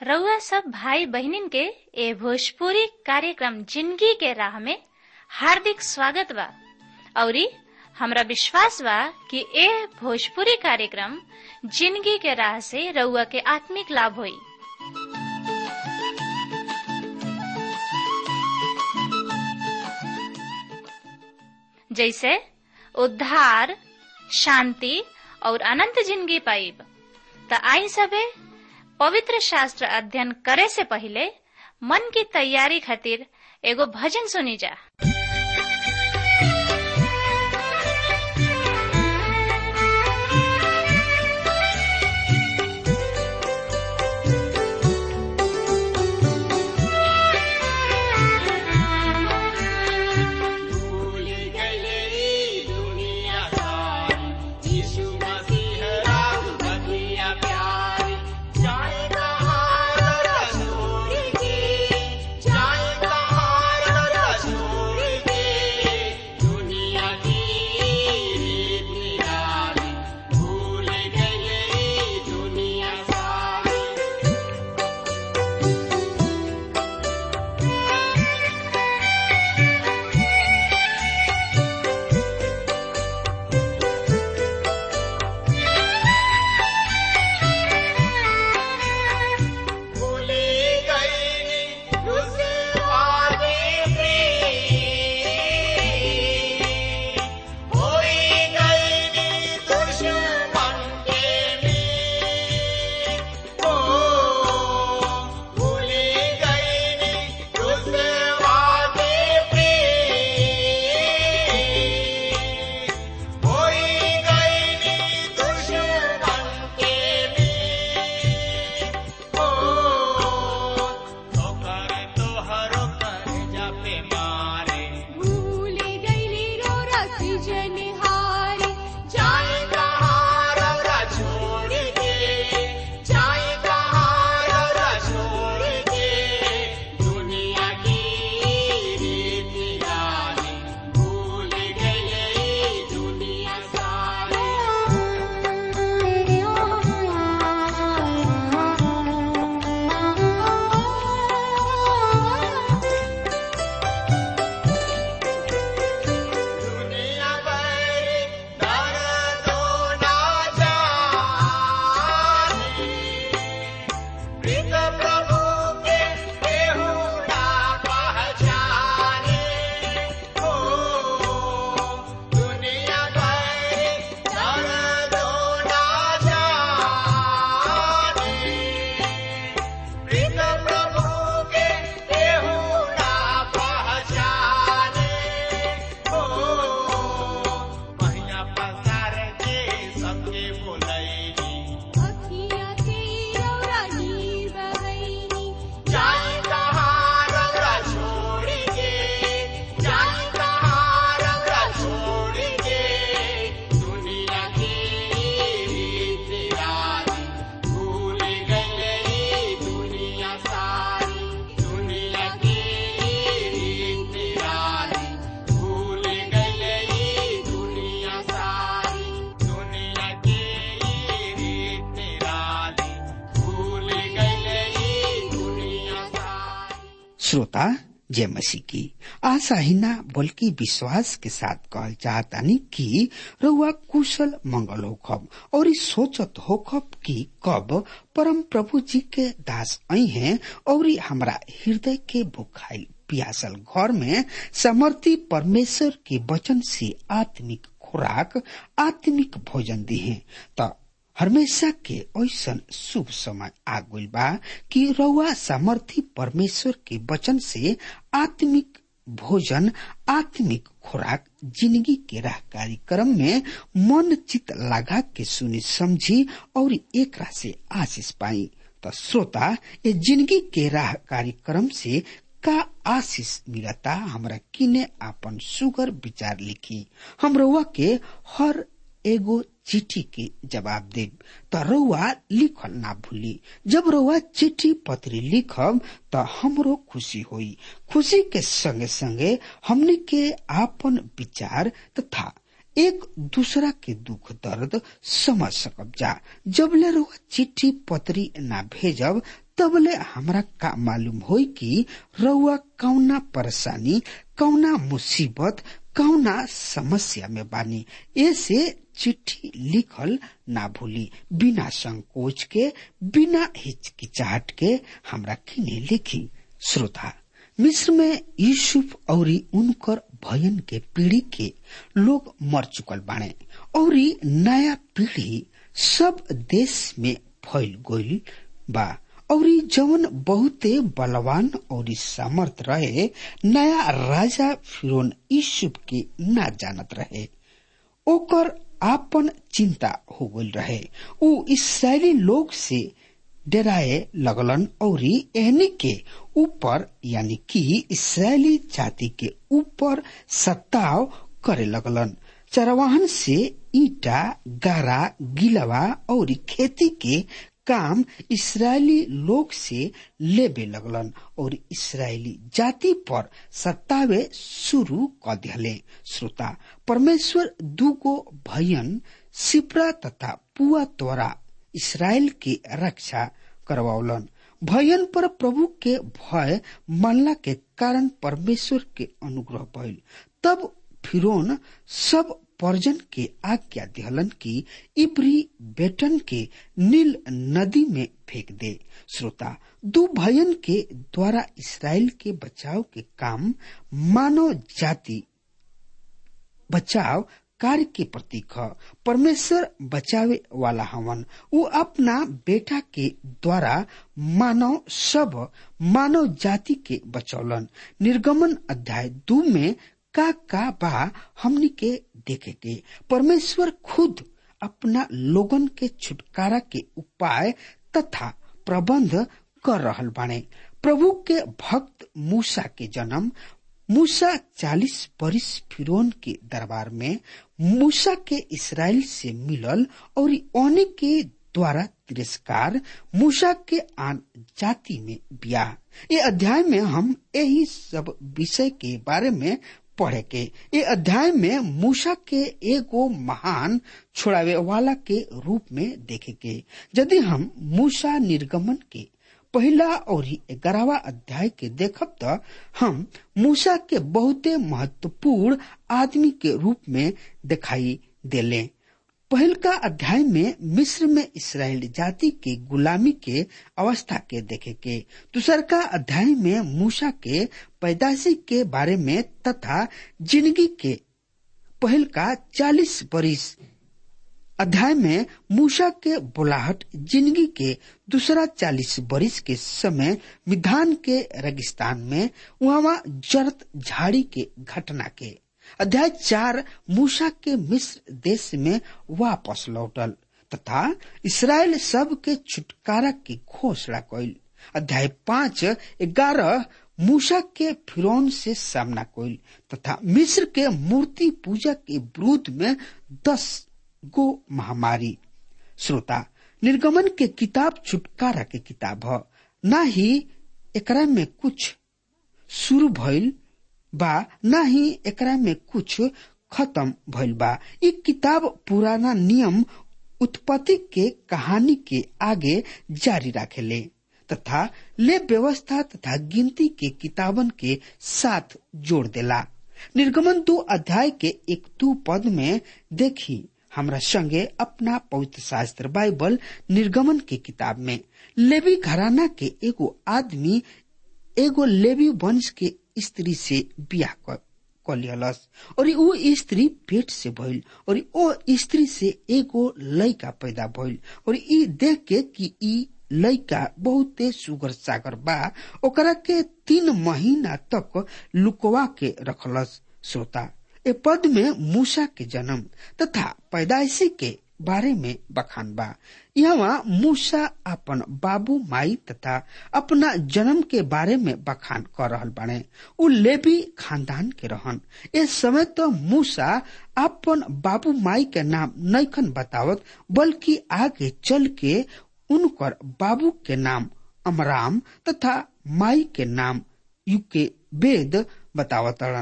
रउआ सब भाई बहिनीन के ए भोजपुरी कार्यक्रम जिंदगी के राह में हार्दिक स्वागत बा औरी हमरा विश्वास बा कि ए भोजपुरी कार्यक्रम जिंदगी के राह से रउआ के आत्मिक लाभ होई जैसे उद्धार शांति और अनंत जिंदगी पाइब त आई सबे पवित्र शास्त्र अध्ययन करे से पहले मन की तैयारी खातिर एगो भजन सुनी जा श्रोता जय मसीह की आशा ही ना बल्कि विश्वास के साथ कहल चाहतानी कि रउआ कुशल मंगल होखब और इस सोचत होखब कि कब परम प्रभु जी के दास आई हैं और हमरा हृदय के भुखाई पियासल घर में समर्थी परमेश्वर के वचन से आत्मिक खुराक आत्मिक भोजन दी है त हमेशा के ऐसा शुभ समय आ गइल बा कि रउआ सामर्थी परमेश्वर के वचन से आत्मिक भोजन आत्मिक खुराक जिंदगी के राह कार्यक्रम में मन चित लगा के सुनी समझी और एक से आशीष पाई तो श्रोता ये जिंदगी के राह कार्यक्रम से का आशीष मिलता हमरा किने आपन सुगर विचार लिखी हम रउआ के हर एगो चिट्ठी के जवाब दे त रउआ लिखल ना भूली जब रउआ चिट्ठी पत्री लिखब त हमरो खुशी होई खुशी के संगे संगे हमने के आपन विचार तथा एक दूसरा के दुख दर्द समझ सकब जा जब ले रउआ चिट्ठी पत्री ना भेजब तबले हमरा का मालूम होई कि रउआ कौना परेशानी कौना मुसीबत कौना समस्या में बानी ऐसे चिट्ठी लिखल ना भूली बिना संकोच के बिना हिचकिचाहट के हमरा किने लिखी श्रोता मिस्र में यूसुफ और उनकर भयन के पीढ़ी के लोग मर चुकल बाणे और नया पीढ़ी सब देश में फैल गईल बा और जवन बहुते बलवान और सामर्थ रहे नया राजा फिरोन यूसुफ के ना जानत रहे ओकर आपन चिंता हो गई रहे उ इसराइली लोग से डराए लगलन और एहनी के ऊपर यानी कि इसराइली जाति के ऊपर सत्ताव करे लगलन चरवाहन से ईटा गारा गिलवा और खेती के काम इसराइली लोग से लेबे लगलन और इसराइली जाति पर सत्तावे शुरू कर दिले श्रोता परमेश्वर दूगो भयन सिपरा तथा पुआ द्वारा इसराइल की रक्षा करवावलन भयन पर प्रभु के भय मानला के कारण परमेश्वर के अनुग्रह भइल तब फिरोन सब पर्जन के आज्ञा दिहलन की इब्री बेटन के नील नदी में फेंक दे श्रोता दो भयन के द्वारा इसराइल के बचाव के काम मानव जाति बचाव कार्य के प्रतीक ह परमेश्वर बचावे वाला हवन वो अपना बेटा के द्वारा मानव सब मानव जाति के बचौलन निर्गमन अध्याय दो में का का बा हमनी के देखे के परमेश्वर खुद अपना लोगन के छुटकारा के उपाय तथा प्रबंध कर रहल बाणे प्रभु के भक्त मूसा के जन्म मूसा चालीस बरिस फिरौन के दरबार में मूसा के इसराइल से मिलल और ओने के द्वारा तिरस्कार मूसा के आन जाति में ब्याह ये अध्याय में हम यही सब विषय के बारे में पढ़े के ये अध्याय में मूसा के एगो महान छोड़ावे वाला के रूप में देखे के यदि हम मूसा निर्गमन के पहला और ग्यारहवा अध्याय के देखब तो हम मूसा के बहुते महत्वपूर्ण आदमी के रूप में दिखाई देले पहल का अध्याय में मिस्र में इसराइल जाति के गुलामी के अवस्था के देखे के दूसर का अध्याय में मूसा के पैदाशी के बारे में तथा जिंदगी के पहल का चालीस बरिस अध्याय में मूसा के बुलाहट जिंदगी के दूसरा चालीस बरिस के समय विधान के रेगिस्तान में वहां जरत झाड़ी के घटना के अध्याय चार मूसा के मिस्र देश में वापस लौटल तथा इसराइल सब के छुटकारा की घोषणा कैल अध्याय पाँच ग्यारह मूसा के फिरौन से सामना कैल तथा मिस्र के मूर्ति पूजा के विरुद्ध में दस गो महामारी श्रोता निर्गमन के किताब छुटकारा के किताब ह न ही एकरा में कुछ शुरू भइल बा न ही एकरा में कुछ खत्म भइल बा इ किताब पुराना नियम उत्पत्ति के कहानी के आगे जारी राखेले तथा ले व्यवस्था तथा गिनती के किताबन के साथ जोड़ देला निर्गमन दो अध्याय के एक दो पद में देखी हमरा संगे अपना पवित्र शास्त्र बाइबल निर्गमन के किताब में लेवी घराना के एगो आदमी एगो लेवी वंश के स्त्री से बियाह कलियलस और वो स्त्री पेट से भइल और ओ स्त्री से एगो लड़का पैदा भइल और ई देख के कि ई लड़का बहुते सुगर सागर बा ओकरा के तीन महीना तक लुकवा के रखलस श्रोता ए पद में मूसा के जन्म तथा पैदाइशी के बारे में बखान बा यहाँ मूसा अपन बाबू माई तथा अपना जन्म के बारे में बखान कर रहल बाने उ लेवी खानदान के रहन इस समय तो मूसा अपन बाबू माई के नाम नैखन बतावत बल्कि आगे चल के उनकर बाबू के नाम अमराम तथा माई के नाम युके वेद बतावतरण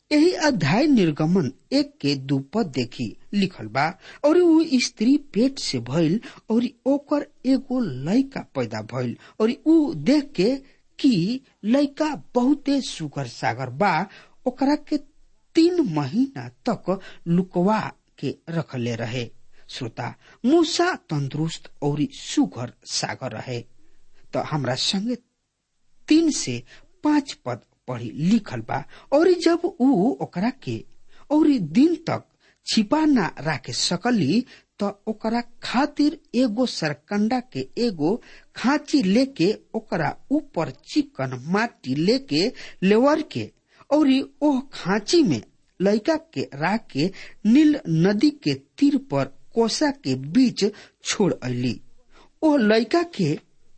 यही अध्याय निर्गमन एक के दू पद देखी लिखल बा और ऊ स्त्री पेट से भइल और ओकर एगो लड़का पैदा भइल और ऊ देख के कि लड़का बहुते सुगर सागर बा ओकरा के तीन महीना तक लुकवा के रखले रहे श्रोता मूसा तंदुरुस्त और सुगर सागर रहे तो हमरा संगे तीन से पांच पद पढ़ी लिखल बा और जब ऊ ओकरा के और दिन तक छिपा ना राखे सकली त ओकरा खातिर एगो सरकंडा के एगो खांची लेके ओकरा ऊपर चिकन माटी लेके लेवर के और ओह खांची में लड़का के राख के नील नदी के तीर पर कोसा के बीच छोड़ अली ओह लड़का के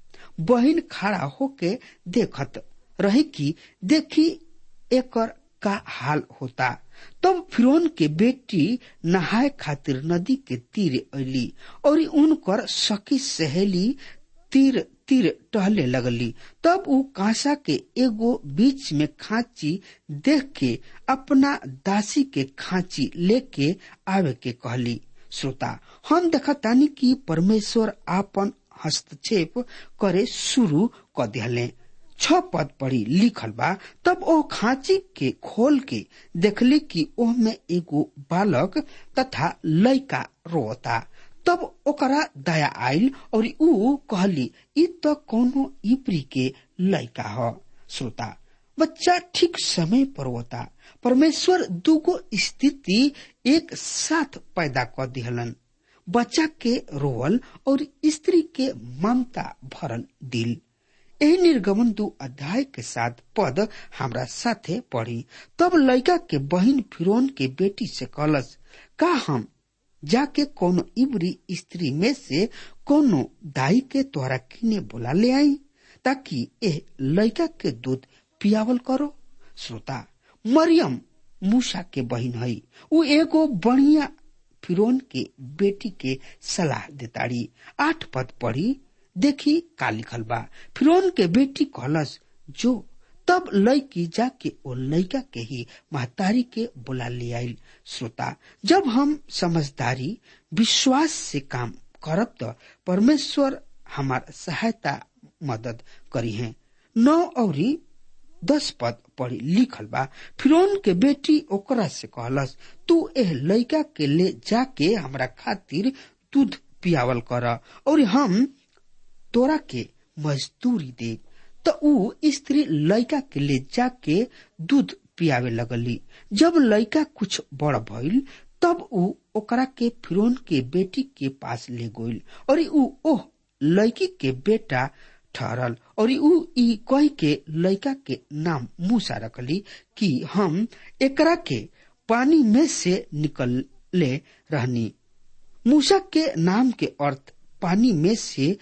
बहिन खड़ा होके देखत रही कि देखी एकर का हाल होता तब फिरौन के बेटी नहाए खातिर नदी के तीर अली और उनकर सखी सहेली तीर तीर टहले लगली तब ऊ कांसा के एगो बीच में खांची देख के अपना दासी के खांची लेके आवे के कहली श्रोता हम देखतानी कि परमेश्वर आपन हस्तक्षेप करे शुरू क दिहले छ पद पढ़ी लिखल बा तब ओ खांची के खोल के देखली कि ओह में एगो बालक तथा लड़का रोता तब ओकरा दया आयल और ऊ कहली ई तो कोनो इपरी के लड़का ह श्रोता बच्चा ठीक समय पर होता परमेश्वर दूगो स्थिति एक साथ पैदा कर दिहलन बच्चा के रोवल और स्त्री के ममता भरल दिल यही निर्गमन दू अध्याय के साथ पद हमरा साथे पढ़ी तब लड़का के बहिन फिरौन के बेटी से कहलस का हम जाके कोनो इबरी स्त्री में से कोनो दाई के तोहरा किने बुला ले आई ताकि ए लड़का के दूध पियावल करो श्रोता मरियम मूसा के बहिन हई उ एगो बढ़िया फिरौन के बेटी के सलाह देताड़ी आठ पद पढ़ी देखी का लिखल बा फिरौन के बेटी कहलस जो तब लड़की जाके ओ लड़का के ही महतारी के बुला ले आयल श्रोता जब हम समझदारी विश्वास से काम करब तो परमेश्वर हमार सहायता मदद करी है नौ औरी दस पद पढ़ी लिखल बा फिरौन के बेटी ओकरा से कहलस तू एह लड़का के ले जाके हमरा खातिर दूध पियावल कर और हम तोरा के मजदूरी दे तो ऊ स्त्री लड़का के ले जाके दूध पियावे लगली जब लड़का कुछ बड़ भइल तब ऊ ओकरा के फिरौन के बेटी के पास ले गइल और ऊ ओह लड़की के बेटा ठहरल और ऊ ई कह के लड़का के नाम मूसा रखली कि हम एकरा के पानी में से निकलले रहनी मूसा के नाम के अर्थ पानी में से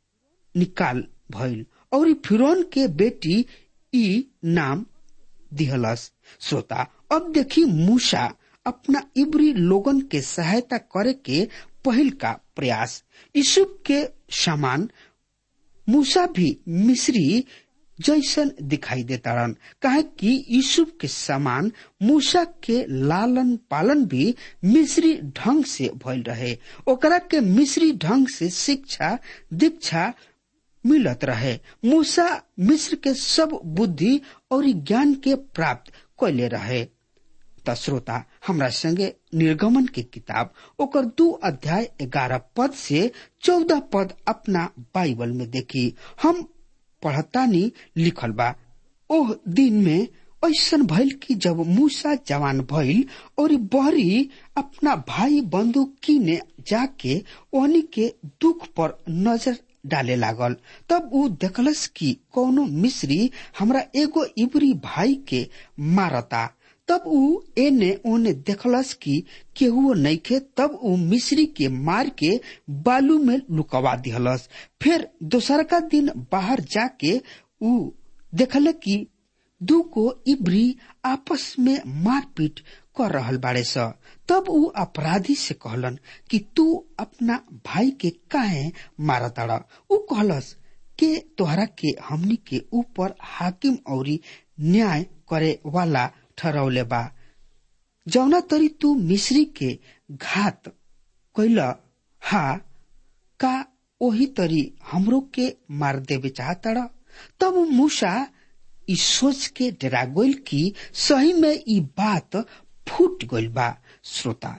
निकाल भइल और फिरौन के बेटी ई नाम दिहलस श्रोता अब देखी मूसा अपना इब्री लोगन के सहायता करे के पहल का प्रयास यूसुफ के समान मूसा भी मिस्री जैसन दिखाई देतारन कहे कि यूसुफ के समान मूसा के लालन पालन भी मिस्री ढंग से भइल रहे ओकरा के मिस्री ढंग से शिक्षा दीक्षा मिलत रहे मूसा मिस्र के सब बुद्धि और ज्ञान के प्राप्त कैले रहे त श्रोता हमरा संगे निर्गमन के किताब ओकर दू अध्याय ग्यारह पद से चौदह पद अपना बाइबल में देखी हम पढ़तानी लिखल बा ओह दिन में ऐसन भइल कि जब मूसा जवान भइल और बहरी अपना भाई बंधु किने जाके ओहनी के दुख पर नजर डाले लागल तब ऊ देखलस कि कौनो मिस्री हमरा एगो इबरी भाई के मारता तब ऊ एने ओने देखलस कि केहुओ नइखे तब ऊ मिस्री के मार के बालू में लुकवा दिहलस फिर दोसरका दिन बाहर जाके ऊ देखल कि दू को इबरी आपस में मारपीट कर रहल बाड़े स तब ऊ अपराधी से कहलन कि तू अपना भाई के काहे मारताड़ा ऊ कहलस के तोहरा के हमनी के ऊपर हाकिम औरी न्याय करे वाला ठहरौले बा जौना तरी तू मिश्री के घात कैला हा का ओही तरी हमरो के मार देवे चाहता तब मूसा ई सोच के डरा गइल कि सही में ई बात फूट गइल बा श्रोता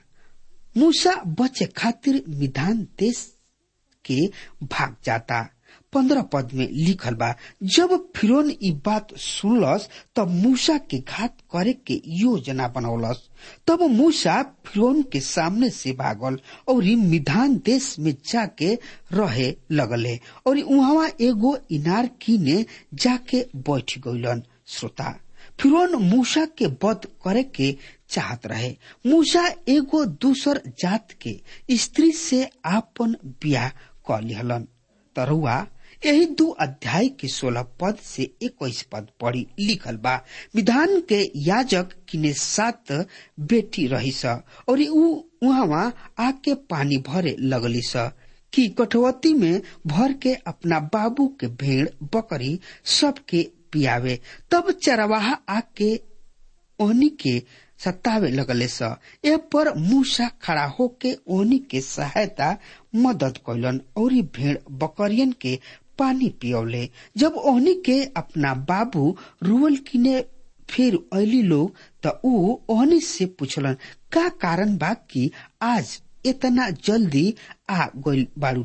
मूसा बचे खातिर विधान देश के भाग जाता पंद्रह पद में लिखल बा जब फिरोन ई बात सुनलस तब मूसा के घात करे के योजना बनौलस तब मूसा फिरोन के सामने से भागल और मिधान देश में जाके रहे लगले और वहां एगो इनार कीने जाके बैठ गइलन श्रोता फिरोन मूसा के वध करे के चाहत रहे मूसा एगो दूसर जात के स्त्री से आपन ब्याह क लिहलन तरुआ यही दो अध्याय के सोलह पद से इक्कीस पद पढ़ी लिखल बा विधान के याजक किने सात बेटी रही स और ऊ वहां आके पानी भरे लगली स कि कठवती में भर के अपना बाबू के भेड़ बकरी सबके पियावे तब चरवाहा आके ओहनी के सतावे लगले स ए पर मूसा खड़ा होके ओहनी के सहायता मदद कैलन और भेड़ बकरियन के पानी पियौले जब ओहनी के अपना बाबू रुअल किने फिर अली लोग त ऊ ओहनी से पूछलन का कारण बा कि आज इतना जल्दी आ गइल बारू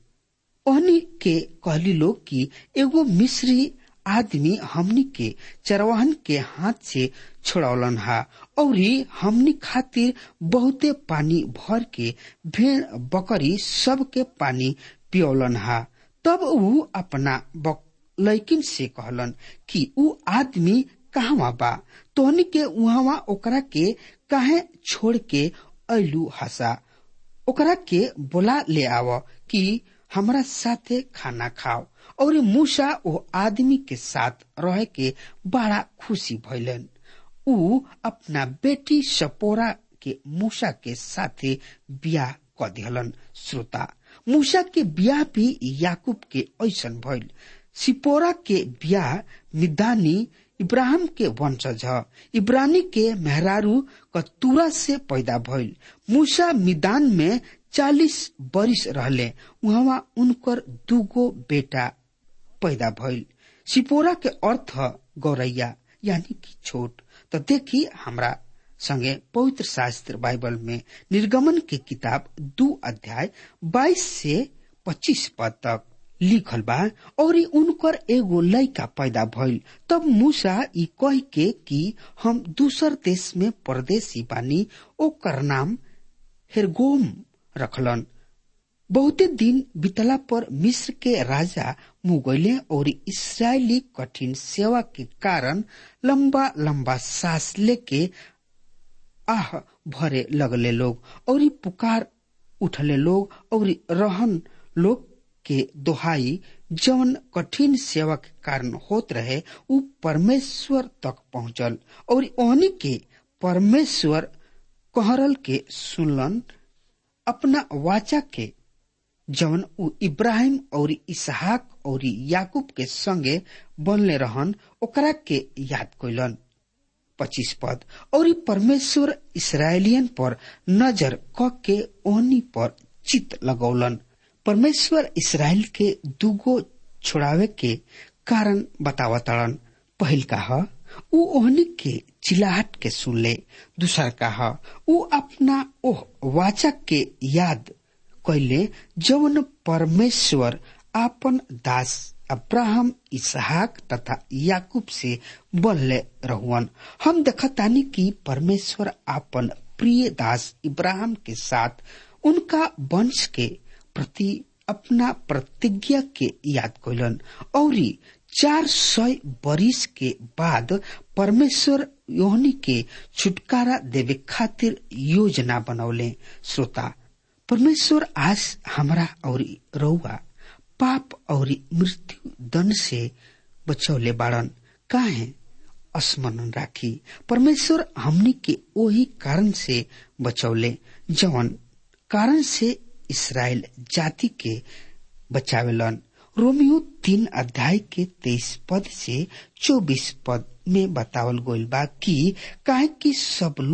लोग ओहनी के कहली लोग कि एगो मिस्री आदमी हमनी के चरवाहन के हाथ से छोड़ौलन हा और हमनी खातिर बहुते पानी भर के भेड़ बकरी सबके पानी पियौलन हा तब ऊ अपना लैकिन से कहलन कि ऊ आदमी कहवा बा तोहनी के उहवा ओकरा के काहे छोड़ के ऐलू हसा ओकरा के बोला ले आव कि हमरा साथे खाना खाओ और मूसा ओ आदमी के साथ रह के बड़ा खुशी भैलन ऊ अपना बेटी सपोरा के मूसा के साथे बियाह क दिहलन श्रोता मूसा के बियाह भी याकूब के ऐसन भइल सिपोरा के बियाह मिदानी इब्राहिम के वंशज ह इब्रानी के मेहरारू कतूरा से पैदा भइल मूसा मिदान में चालीस बरिस रहले वहां उनकर दूगो बेटा पैदा भइल सिपोरा के अर्थ गौरैया यानी कि छोट तो देखी हमरा संगे पवित्र शास्त्र बाइबल में निर्गमन के किताब दू अध्याय 22 से 25 पद तक लिखल बा और उनकर एगो लड़का पैदा भइल तब मूसा ई कह के कि हम दूसर देश में परदेसी बानी ओकर नाम हेरगोम रखलन बहुते दिन बितला पर मिस्र के राजा मुगले और इसराइली कठिन सेवा के कारण लंबा लंबा सांस लेके आह भरे लगले लोग और पुकार उठले लोग और रहन लोग के दोहाई जवन कठिन सेवा के कारण होत रहे उ परमेश्वर तक पहुंचल और ओहनी के परमेश्वर कहरल के सुनलन अपना वाचा के जवन उ इब्राहिम और इसहाक और याकूब के संगे बनले रहन ओकरा के याद कैलन पच्चीस पद और परमेश्वर इसराइलियन पर नजर क के ओहनी पर चित लगौलन परमेश्वर इसराइल के दूगो छोड़ावे के कारण बतावतड़न पहिल का ह उ ओहनी के चिल्लाहट के सुनले दूसर का ह उ अपना ओह वाचा के याद कैले जवन परमेश्वर आपन दास अब्राहम इसहाक तथा याकूब से बनले रहुअन हम देखतानी कि परमेश्वर आपन प्रिय दास इब्राहिम के साथ उनका वंश के प्रति अपना प्रतिज्ञा के याद कैलन और चार सौ बरिस के बाद परमेश्वर योहनी के छुटकारा देवे खातिर योजना बनौले श्रोता परमेश्वर आज हमरा और रउआ पाप और मृत्यु दंड से बचौले बाड़न काहे स्मरण राखी परमेश्वर हमनी के वही कारण से बचौले जवन कारण से इसराइल जाति के बचावेलन रोमियो तीन अध्याय के तेईस पद से चौबीस पद में बतावल गइल बा कि काहे कि सब लोग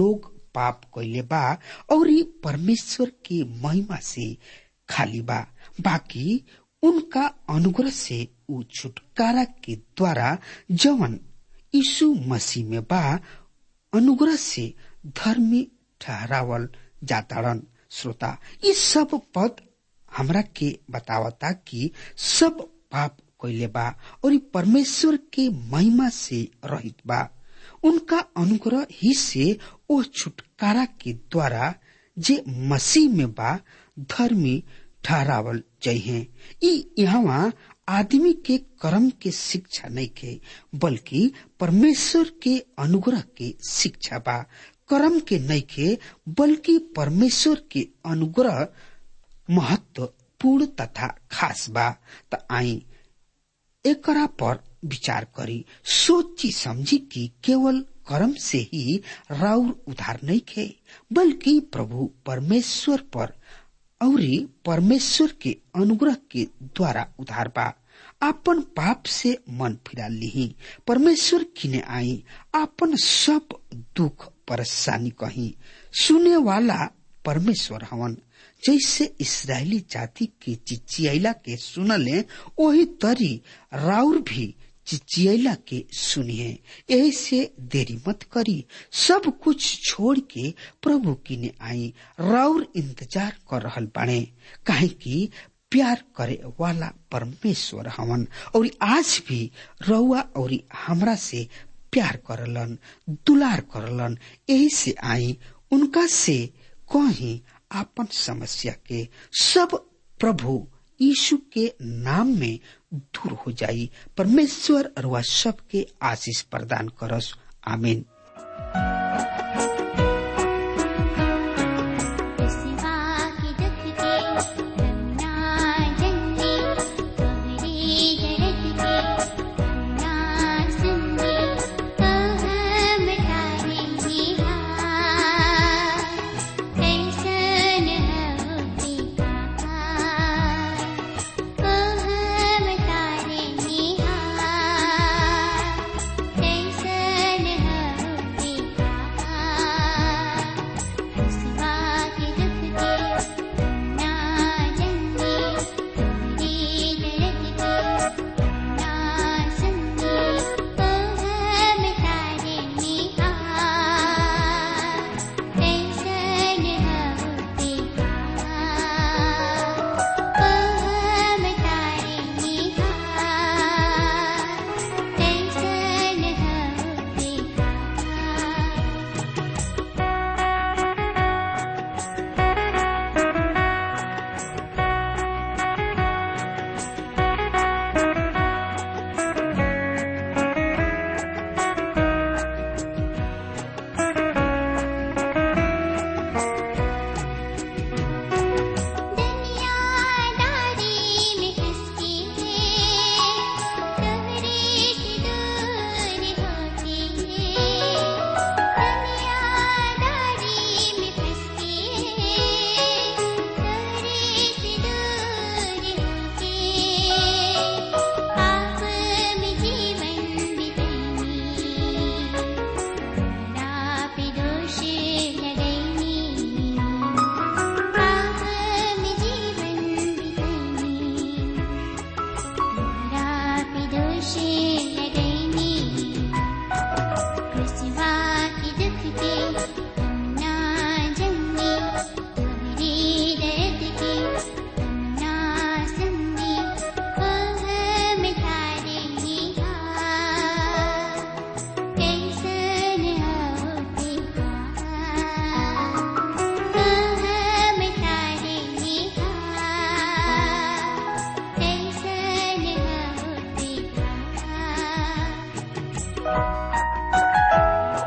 पाप कैले बा और परमेश्वर के महिमा से खाली बा बाकी उनका अनुग्रह से उ छुटकारा के द्वारा जवन यीशु मसीह में बा अनुग्रह से धर्मी ठहरावल जाताड़न श्रोता ये सब पद हमरा के बतावता कि सब पाप कैले बा और परमेश्वर के महिमा से रहित बा उनका अनुग्रह ही से ओ छुटकारा के द्वारा जे मसीह में बा धर्मी ठहरावल जइहे ई यहाँ आदमी के कर्म के शिक्षा नहीं के बल्कि परमेश्वर के अनुग्रह के शिक्षा बा कर्म के नहीं के बल्कि परमेश्वर के अनुग्रह महत्वपूर्ण तथा खास बा त आई एकरा पर विचार करी सोची समझी कि केवल कर्म से ही राउर उधार नहीं खे बल्कि प्रभु परमेश्वर पर और परमेश्वर के अनुग्रह के द्वारा उधार बा आपन पाप से मन फिरा ली परमेश्वर किने आई आपन सब दुख परेशानी कही सुने वाला परमेश्वर हवन जैसे इसराइली जाति के चिचियला के सुनले वही तरी राउर भी चिचियला के सुनिए यही से देरी मत करी सब कुछ छोड़ के प्रभु की ने आई राउर इंतजार कर रहल बाणे काहे कि प्यार करे वाला परमेश्वर हवन और आज भी रउआ और हमरा से प्यार करलन दुलार करलन यही से आई उनका से कहीं आपन समस्या के सब प्रभु यीशु के नाम में दूर हो जाई परमेश्वर अरुआ सबके आशीष प्रदान करस आमीन सिवा की दुख के रंगना जंगी तोहरी दर्द के रंगना सुनगी कह मिटारे ही हार कैसन होती कहार कह मिटारे ही हार कैसन होती कहार सिवा के दुख के ना जंगी तोहरी दर्द के ना सुनगी कह मिटारे निहार कैसन होती कहार कह मिटारे निहार कैसन होती कहार दुनियादारी में किसकी है तोहरे से दूर होती है दुनियादारी में किसकी है तोहरे से दूर होती है पाप में जीवन बितानी ना पे दोष लगैनी पाप में जीवन बितानी मेरा पे दोष लगैनी कृष्णवा की दुख के ना जंगी तोहरी दर्द के ना संगी कह मिटारे निहार कैसन होती कहार कह मिटारे निहार कैसन होती कहार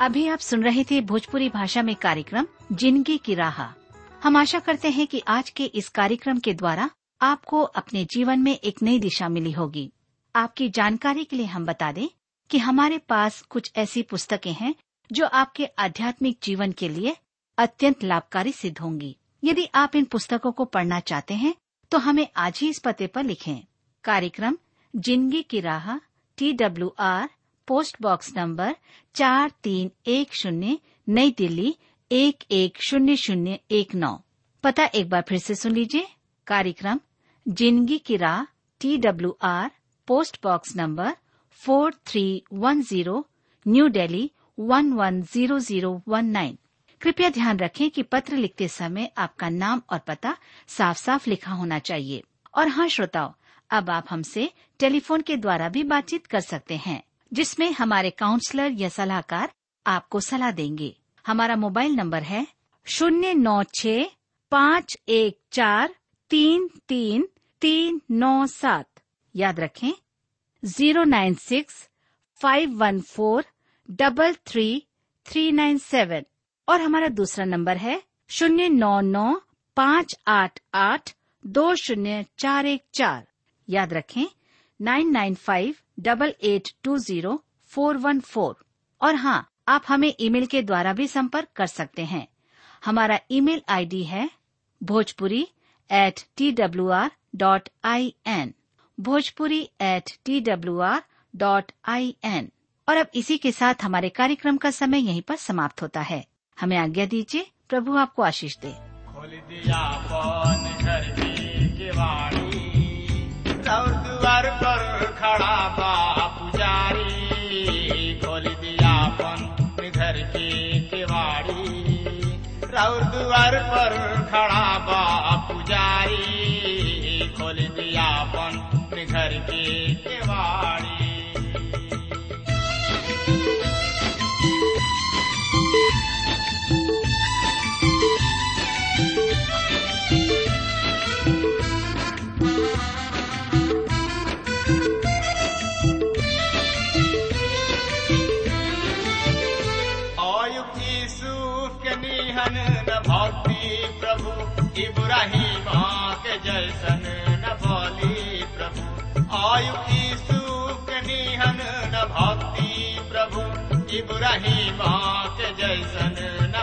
अभी आप सुन रहे थे भोजपुरी भाषा में कार्यक्रम जिंदगी की राह हम आशा करते हैं कि आज के इस कार्यक्रम के द्वारा आपको अपने जीवन में एक नई दिशा मिली होगी आपकी जानकारी के लिए हम बता दें कि हमारे पास कुछ ऐसी पुस्तकें हैं जो आपके आध्यात्मिक जीवन के लिए अत्यंत लाभकारी सिद्ध होंगी यदि आप इन पुस्तकों को पढ़ना चाहते हैं तो हमें आज ही इस पते पर लिखें कार्यक्रम जिंदगी की राह T W R post box number चार तीन एक शून्य नई दिल्ली एक एक शून्य शून्य एक नौ पता एक बार फिर से सुन लीजिए कार्यक्रम जिंदगी की राह T W R post box number four three one zero new Delhi one one zero zero one nine कृपया ध्यान रखें कि पत्र लिखते समय आपका नाम और पता साफ साफ लिखा होना चाहिए और हाँ श्रोताओं अब आप हमसे टेलीफोन के द्वारा भी बातचीत कर सकते हैं जिसमें हमारे काउंसलर या सलाहकार आपको सलाह देंगे हमारा मोबाइल नंबर है शून्य नौ छ पाँच एक चार तीन तीन तीन नौ सात याद रखें zero nine six five one four double three three nine seven और हमारा दूसरा नंबर है शून्य नौ नौ पाँच आठ आठ दो शून्य चार एक चार याद रखें nine nine five double eight two zero four one four और हाँ आप हमें ईमेल के द्वारा भी संपर्क कर सकते हैं हमारा ईमेल आईडी है Bhojpuri at T W R dot I N Bhojpuri at T W R dot I N और अब इसी के साथ हमारे कार्यक्रम का समय यहीं पर समाप्त होता है हमें आज्ञा दीजिए प्रभु आपको आशीष दे खोल दिया पन घर की केवाड़ी और द्वार पर खड़ा बा पुजारी खोल दिया पन घर की केवाड़ी और द्वार पर खड़ा बा पुजारी खोल दिया पन घर की केवाड़ी आयुक्ति सूफ के निहन न भक्ति प्रभु इब्राहिम के जैसन न बोली प्रभु आयुक्ति सूफ के निहन न भक्ति प्रभु इब्राहिम के जैसन